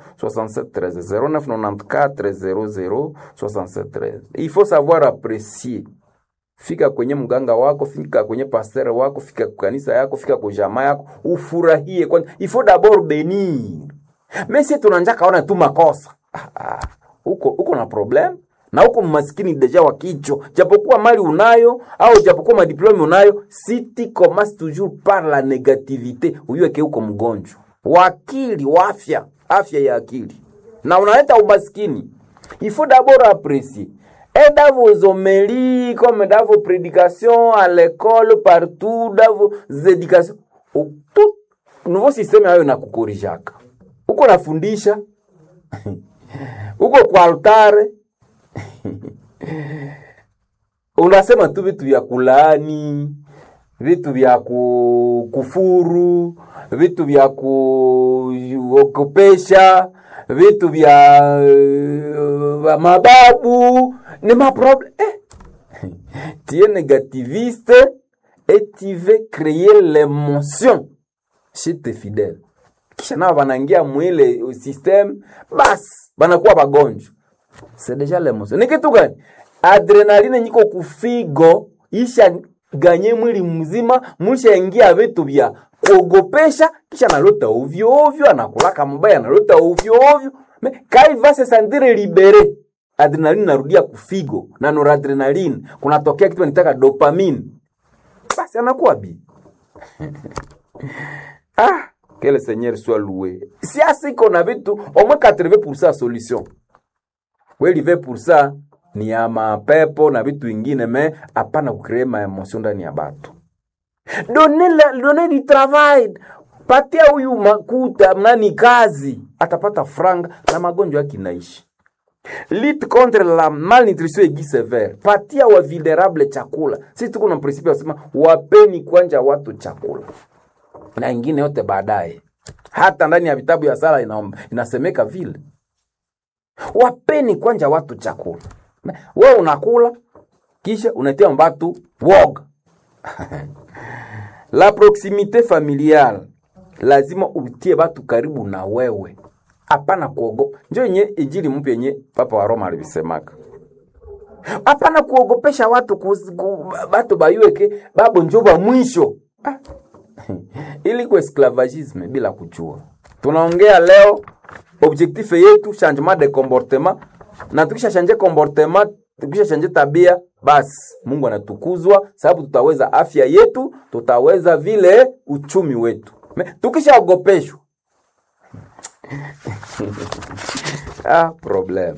0994 il faut savoir apprécier fika kwenye mganga wako fika kwenye pasteur wako fika kwa kanisa yako fika kwa jamaa yako ufurahie kwanza il faut d'abord benir mais si tunanja kaona tu makosa ah, ah, uko uko na problem na uko maskini deja wa kichwa japokuwa mali unayo au japokuwa madiplome unayo si tu commences toujours par la négativité uyueke uko mgonjwa wa akili wa afya afya ya akili na unaleta umaskini il faut d'abord apprécier et dans vos homélies comme dans vos prédications à l'école partout dans vos éducations au- tout nouveau système hayo nakukorijaka uko nafundisha uko kwa altare unasema tu vitu vya kulaani vitu vya ku- kufuru vitu vya kuogopesha vitu vya uh, mababu ni maproblème eh. tu es négativiste et tu veux créer l'émotion chez tes fidèles kisha nao wanaingia mwile system basi wanakuwa wagonjwa c'est déjà l'émotion ni kitu gani adrenaline nyiko kufigo isha ganye mwili mzima mlishaingia vitu vya kuogopesha kisha analota ovyo ovyo anakulaka mbaya analota ovyo ovyo Me- kaiva se sentire libere adrenaline narudia kufigo na noradrenaline kunatokea kitu nitaka dopamine basi anakuwa bi ah que le seigneur soit loué si asiko na vitu au moins 80% solution kweli 20% ni ya mapepo na vitu vingine me hapana kucree maemosio ndani ya batu done, la, done di travail patia huyu makuta nani kazi atapata franga na magonjwa yake inaishi lutte contre la malnutrition aiguë sévère patia wa vulnerable chakula sisi tuko na principe wasema wapeni kwanja watu chakula na ingine yote baadaye hata ndani ya vitabu ya sala ina, inasemeka vile wapeni kwanja watu chakula we unakula kisha unatia mbatu woga la proximité familiale lazima utie batu karibu na wewe hapana kuogopa njo yenye injili mpya yenye papa wa roma alivisemaka hapana kuogopesha watu kus, ku, batu bayueke babo njo ba mwisho ah. ili ku esclavagisme bila kujua tunaongea leo objectif yetu changement de comportement na tukisha change comportement tukisha change tabia basi mungu anatukuzwa sababu tutaweza afya yetu tutaweza vile uchumi wetu Me- tukishaogopeshwa ah, problem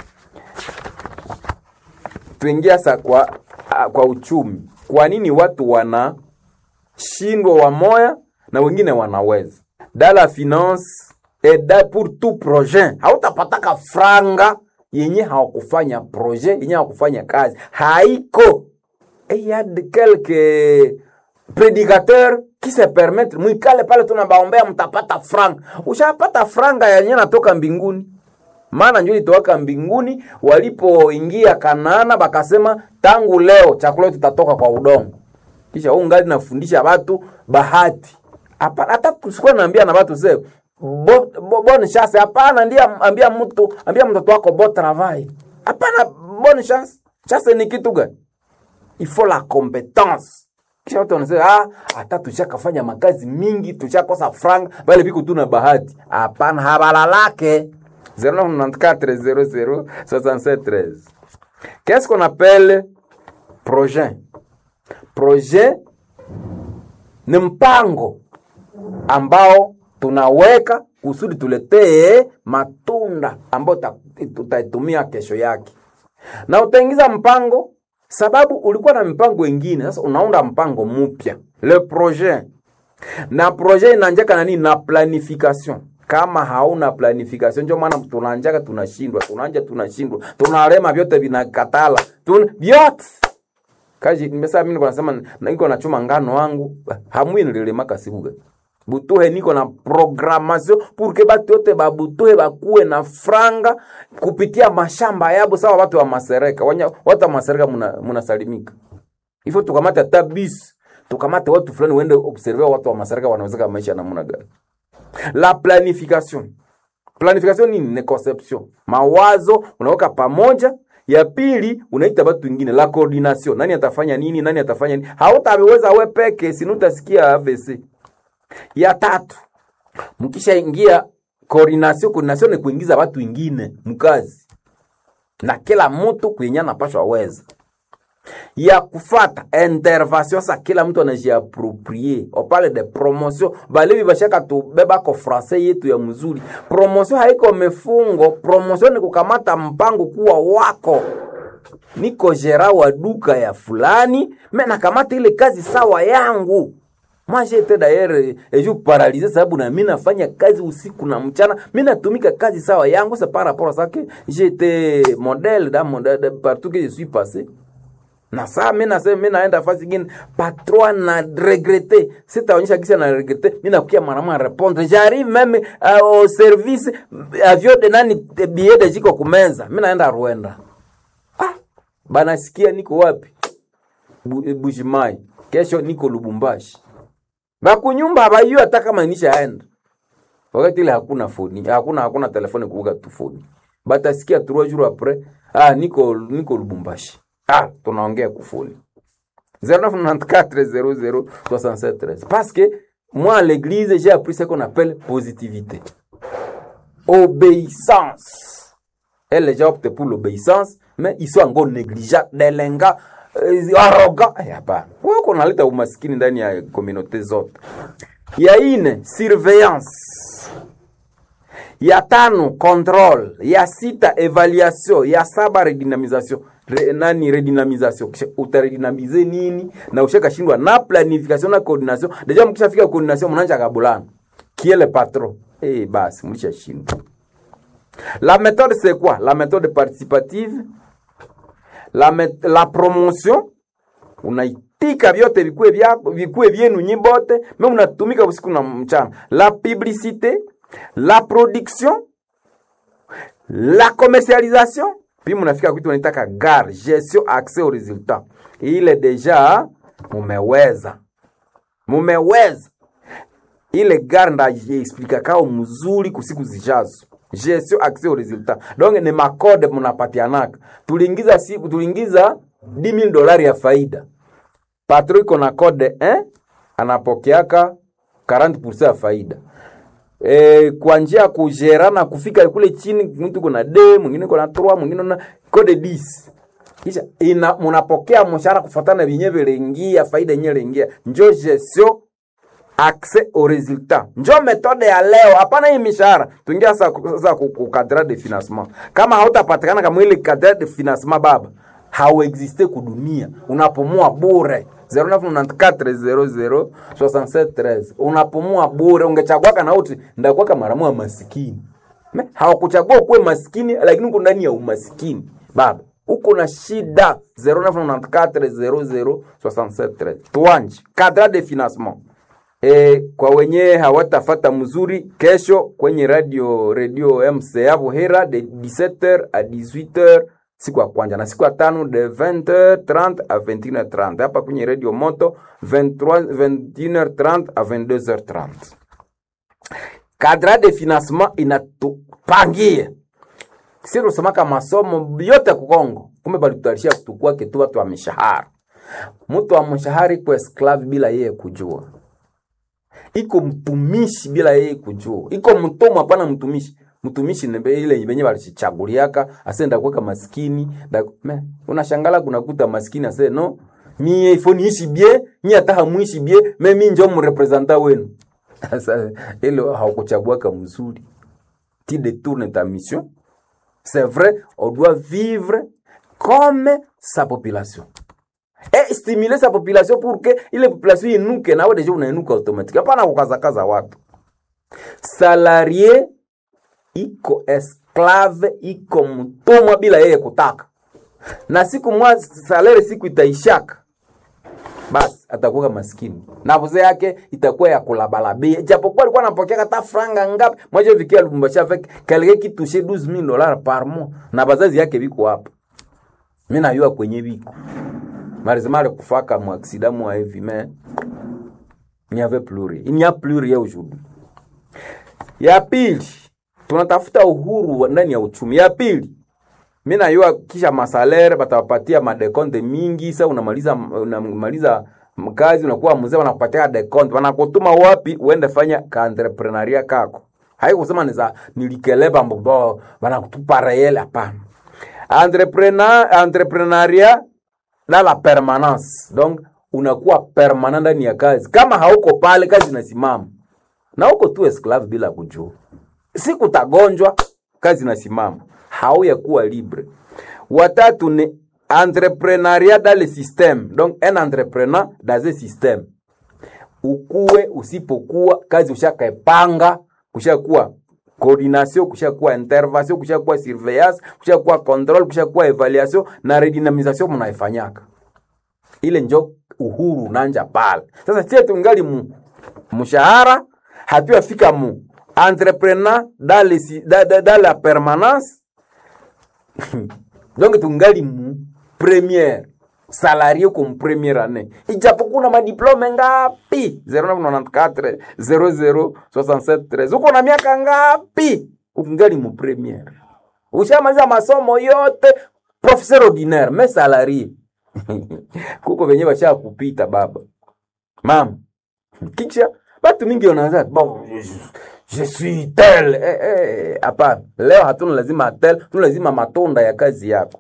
tuingia sa kwa, ah, kwa uchumi kwa nini watu wanashindwa wamoya na wengine wanaweza da la finance eda pour tout projet hautapataka franga yenye hawakufanya projet yenye hawakufanya kazi haiko et y a de quelques prédicateurs qui se permettent mwikale pale tunabaombea mtapata franga ushapata franga yenye natoka mbinguni maana njo ilitowaka mbinguni walipoingia kanaana bakasema tangu leo chakula yetu tutatoka kwa udongo kisha huu ngali nafundisha watu bahati hapana hata tusikuwa naambia na watu se bo, bo, bonne chance hapana ndiye ambia mtu ambia mtoto wako bo travail hapana bonne chance chance ni kitu gani il faut la compétence kisha watu wanasema ah, hata tushakafanya makazi mingi tushakosa franga bale biko tu na bahati hapana habalalake 0994 Qu'est-ce qu'on appelle projet? Projet ni mpango ambao tunaweka kusudi tuletee matunda ambayo tuta- tutaitumia kesho yake, na utaingiza mpango sababu ulikuwa na mipango ingine, sasa unaunda mpango mpya, le projet na projet inaanjaka na nini? Na planification. Kama hauna planification, ndio maana tunaanjaka tunashindwa, tunaanja tunashindwa, tunalema, vyote vinakatala, tuna vyote kaji nimesema mimi niko nasema na niko nachuma ngano wangu hamwi nililemaka siku gani butuhe niko na programmation pour que batu yote babutuhe bakuwe na franga kupitia mashamba yabo sawa watu wa masereka Wanya, watu wa masereka muna, munasalimika hivyo tukamate hata bis tukamate watu fulani uende observe watu wa masereka wanawezeka maisha namna gani la planification planification nini ni conception mawazo unaweka pamoja ya pili unaita watu wengine la coordination nani atafanya nini nani atafanya nini hautaweza we peke sini utasikia AVC ya tatu mkishaingia coordination coordination ni kuingiza watu wengine mkazi na kila mtu kwenye anapashwa weza ya kufata intervention sa kila mtu anajiaproprie opale de promotion balevi bashaka tubebako francais yetu ya mzuri promotion haiko mefungo promotion ni kukamata mpango kuwa wako niko gera wa duka ya fulani me nakamata ile kazi sawa yangu moi j'étais d'ailleurs et je paralysé sababu na mimi nafanya kazi usiku na mchana mimi natumika kazi sawa yangu c'est par rapport à ça que j'étais modèle dans mon de, partout que je suis passé na saa mi nasema mi naenda fasi ingine patron na regrete sitaonyesha kisa na regrete mi nakukia mwanamwa répondre j'arrive même uh, au service avio de nani billet de jiko kumeza mi naenda Rwanda ah banasikia niko wapi Bu- Bushimai kesho niko Lubumbashi bakunyumba abayua hata kama nishaenda wakati ile hakuna foni hakuna hakuna telefoni kuuga tu foni batasikia trois jours après ah, niko niko lubumbashi ah, tunaongea kufuli 0994 parce que moi à l'église j'ai appris ce qu'on appelle positivité obéissance et les gens optent pour l'obéissance mais ils sont encore négligeants delenga eh, arrogant Eh, hapana wewe kunaleta umaskini ndani ya communauté zote ya ine surveillance ya tano control ya sita evaluation ya saba redynamisation Re, nani redynamisation Kisha utaredynamize nini na ushakashindwa na planification na coordination deja mkishafika coordination mnaanza kabulana kiele patron eh basi mlishashindwa la méthode c'est quoi la méthode participative la, met, la promotion unaitika vyote vikue vyako vikue vyenu nyi bote me unatumika usiku na mchana la publicité la production la commercialisation puis munafika kwitu unaitaka gar gestion accès au résultat ile deja mumeweza mumeweza ile gar ndajiexplika kao mzuri kusiku zijazo gestion accès au résultat donc ni makode munapatianaka tuliingiza siku tuliingiza 10000 dolari ya faida patro iko na code eh? anapokeaka 40% ya faida e, kwa njia ya kujerana kufika kule chini mtu kuna d mwingine kuna 3 mwingine na code 10 kisha ina munapokea mshahara kufuatana vyenyewe vilingia faida yenyewe ilingia njo gestion accès au résultat njo metode ya leo hapana hii mishahara tuingia sasa sasa ku ku cadre de financement kama hautapatikana kama ile cadre de financement baba hauexiste kudunia unapumua bure 0994006713 unapumua bure ungechaguaka na uti ndakuwaka maramu ya masikini Me, hawakuchagua kuwe masikini lakini uko ndani ya umasikini baba uko na shida 0994006713 tuanje cadre de financement E, kwa wenye hawatafata mzuri kesho kwenye radio radio MCA Buhera de 17h à 18h siku ya kwanza na siku ya tano de 20h30 à 21h30 hapa kwenye radio moto 23 21h30 à 22h30 kadra de financement inatupangia si tusemaka masomo yote kukongo kumbe balitutarisha kutukwake tu watu wa mishahara mtu wa mshahara iko esclave bila yeye kujua iko mtumishi bila yeye kujua iko mtumwa hapana mtumishi mtumishi nebe ile benye balichichaguliaka asenda kuweka maskini da, me, unashangala kunakuta maskini ase no mie ifo niishi bie mi hata hamuishi bie me mi njo mrepresenta wenu sasa ile haukuchaguaka mzuri ti détourne ta mission c'est vrai on doit vivre comme sa population et stimuler sa population pour que ile population inuke nawe deja unainuka automatique hapana kukazakaza watu salarie iko esclave iko mtumwa bila yeye kutaka na siku mwa salari siku itaishaka basi atakuwa maskini na vuze yake itakuwa ya kulabalabia japokuwa alikuwa anapokea hata franga ngapi mwaje vikia Lubumbashi avec quelqu'un qui touchait 12000 dollars par mois na bazazi yake biko hapa mimi najua kwenye biko marizimale kufaka mu accident mu hivi mais il n'y avait plus rien il n'y a plus rien aujourd'hui ya pili tunatafuta uhuru wa ndani ya uchumi ya pili mi najua kisha masalere batawapatia madekonte mingi sa unamaliza unamaliza mkazi unakuwa mzee wanakupatia dekonte wanakutuma wapi uende fanya kaentreprenaria kako haikusema niza nilikeleba mbobo wanakutupa reyele hapana entrepreneur entrepreneuria na la permanence donc unakuwa permanent ndani ya kazi kama hauko pale kazi inasimama na uko tu esclave bila kujua siku utagonjwa kazi inasimama hauya kuwa libre watatu ni entrepreneuria dans le système donc un entrepreneur dans un système ukuwe usipokuwa kazi ushakaepanga kushakuwa coordination kushakuwa intervention kushakuwa surveillance kushakuwa control kushakuwa evaluation na redynamisation mnaifanyaka ile njo uhuru nanja pale sasa sie tungali mu mshahara hatuyafika mu entrepreneur dans, le, si- dans, dans, dans la permanence donc tungali mu première salarie comme première année ijapokuwa na madiplome ngapi 0994 0067 uko na miaka ngapi ukingali mu première ushamaliza masomo yote professeur ordinaire me salarié kuko venye basha kupita baba mama kisha batu mingi wanaanza bon je, je suis tel eh, eh, hapana leo hatuna lazima tel tuna lazima matunda ya kazi yako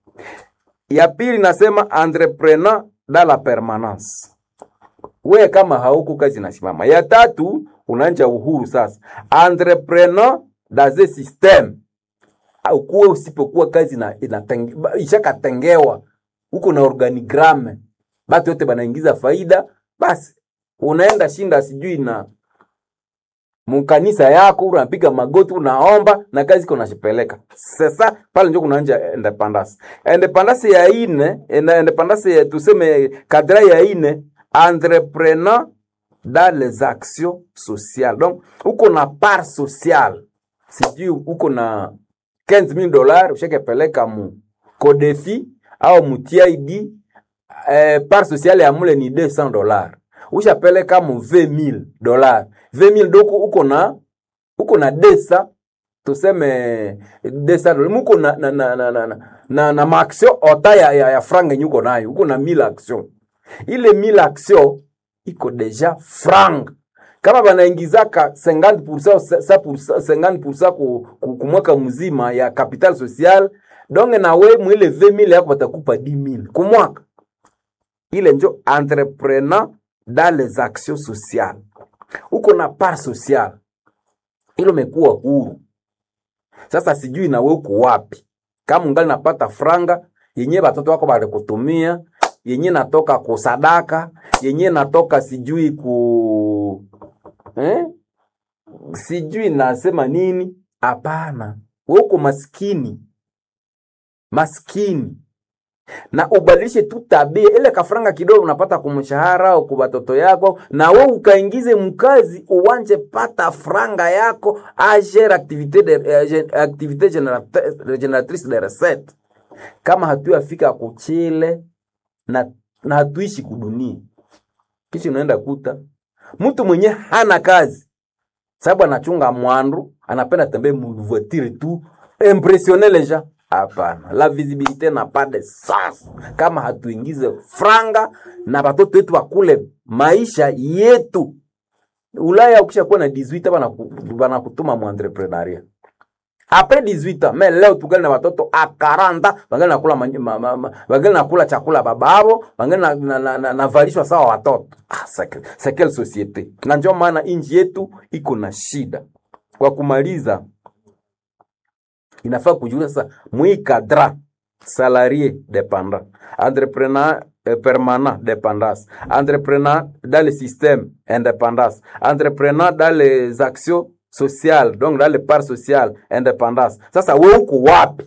ya pili nasema entrepreneur dans la permanence we kama hauko kazi nasimama ya tatu unaanja uhuru sasa entrepreneur dans un système ukuwe usipokuwa kazi na inatenge- ba- ishakatengewa huko na organigramme batu yote banaingiza faida basi unaenda shinda sijui na mukanisa yako unapiga magoti unaomba na kazi iko nashipeleka sasa pale njo kunaanja independence independence ya ine ina- independence ya tuseme kadra ya ine entrepreneur dans les actions sociales donc uko na part sociale sijui uko na 15000 dollars ushakepeleka mu kodefi au mu TID eh, part sociale ya mule ni 200 dollars ushapeleka mu 20000 dollars 20000 doko uko na uko na desa tuseme desa dollars muko na na na na na, na, na, na maaction ota ya, ya, ya franga yenye uko nayo uko na 1000 action ile 1000 action iko deja franga kama banaingizaka 50% sa- sa- 50% ku, ku, ku mwaka mzima ya capital social donge nawe mwile 20000 yako batakupa 10000 ku mwaka ile njo entrepreneur dans les actions sociales uko na part sociale ilo mekuwa huru sasa sijui nawe uko wapi kama ungali napata franga yenye batoto wako balikutumia yenye natoka kusadaka yenye natoka sijui ku eh? sijui nasema nini hapana we uko maskini maskini na ubadilishe tu tabia ile kafranga kidogo unapata kumshahara au kwa watoto yako na we ukaingize mkazi uwanje pata franga yako agere activité de, eh, gen- activité générate- génératrice de recette kama hatuyafika kuchile na, na hatuishi kudunia kisha unaenda kuta mtu mwenye hana kazi sababu anachunga mwandu anapenda tembee muvoitire tu impressionner les gens hapana la visibilité n'a pas de sens kama hatuingize franga na watoto wetu wakule maisha yetu ulaya ukisha kuwa na 18 banaku- banakutuma mu entrepreneuria apres 18 ans mais leo tugali na watoto a 40 bangali nakula many- ma- ma- ma- bangali nakula chakula bababo bangali na, na, na, na, navalishwa sawa watoto ah, c'est- c'est quelle société na ndio maana inji yetu iko na shida kwa kumaliza inafaa kujulia sasa mwi cadra salarié dépendant entrepreneur eh, permanent dépendance entrepreneur dans le système indépendance entrepreneur dans les actions sociales donc dans les parts sociales indépendance sasa we uko wapi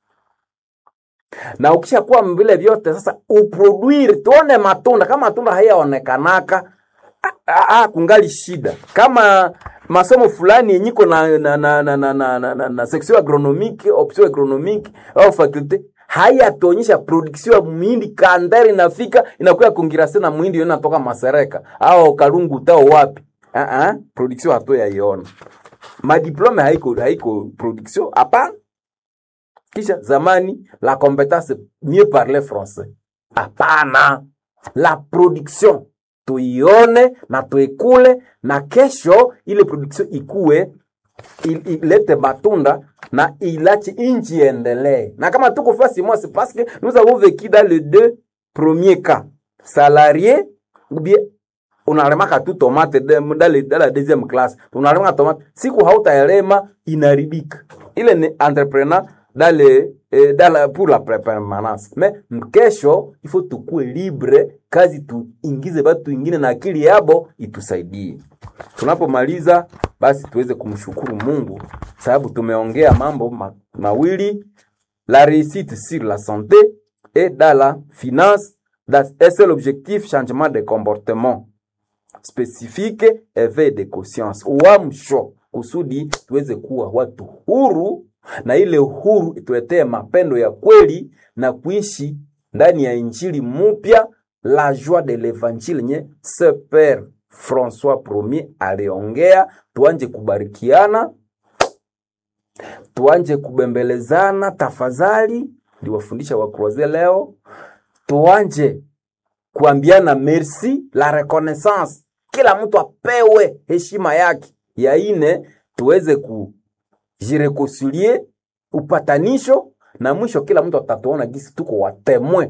na ukishakuwa vile vyote sasa uproduire tuone matunda kama matunda hayaonekanaka ah, ah, ah, kungali shida kama masomo fulani yenye iko na, na, na, na, na, na, na, na, na section agronomique option agronomique au faculté hayatuonyesha production ya muhindi kandari inafika inakuya kongirase na muhindi yo inatoka masereka au kalungu tao wapi uh -uh, production hato yaiona madiplome haiko haiko production hapana kisha zamani la compétence mieux parler français hapana la production tuione na tuikule na kesho ile production ikue il- ilete matunda na ilache inchi endelee na kama tuko fasi moi c'est parce que nous avons vécu dans les deux premiers cas salarié ou bien unalemaka tu tomate de- dans le- dans la deuxième classe unalemaka tomate siku hautaelema inaribika ile ni entrepreneur dans le, eh, dans la, pour la pre- permanence mais mkesho ifo tukue libre kazi tuingize batu ingine na akili yabo itusaidie tunapomaliza basi tuweze kumshukuru mungu sababu tumeongea mambo ma, mawili la réussite sur la santé et dans la finance dans un seul objectif changement de comportement spécifique éveil de conscience uamsho kusudi tuweze kuwa watu huru na ile huru ituletee mapendo ya kweli na kuishi ndani ya injili mupya la joie de l'évangile nye se père françois premier aliongea tuanje kubarikiana tuanje kubembelezana tafadhali ndiwafundisha wakroaze leo tuanje kuambiana merci la reconnaissance kila mtu apewe heshima yake ya ine tuweze kujirekoncilie upatanisho na mwisho kila mtu atatuona gisi tuko watemwe